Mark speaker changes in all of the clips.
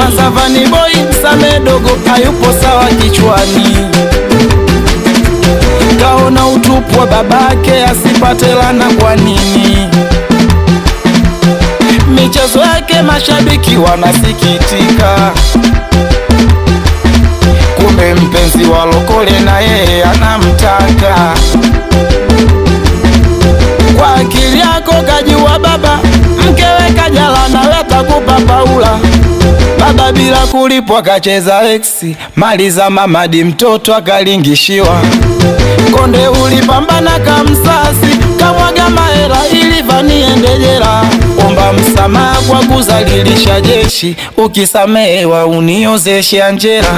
Speaker 1: kwanza Vani Boy Msame dogo hayupo sawa kichwani, kaona utupu wa babake asipate lana. Kwa nini michezo yake mashabiki wanasikitika? Kumbe mpenzi wa lokole na yeye anamtaka. Kwa akili yako kajua baba, mkewe kajala nawe atakupa paula. Baba bila kulipwa kacheza eksi, mali za mamadi mtoto akalingishiwa. Konde ulipambana kamsasi, kamwaga mahera ili Vani ende jela. Omba msamaha kwa kuzalilisha jeshi, ukisamehewa uniozeshe Anjera.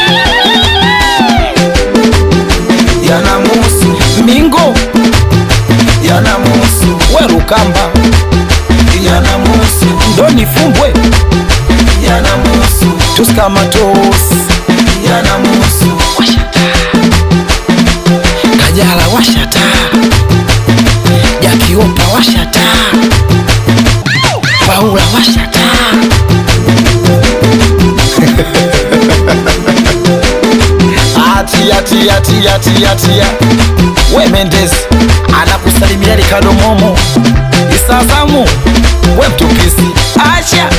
Speaker 1: Yanamuhusu Mingo, yanamuhusu Werukamba, yanamuhusu Doni Fumbwe, yanamuhusu Tuskamatos, yanamuhusu Kajala washata, Jakiopa washata, Paula washata. Atia tia tia tia tia, we Mendes anakusalimia Ricardo Momo Isazamu, we mtupisi acha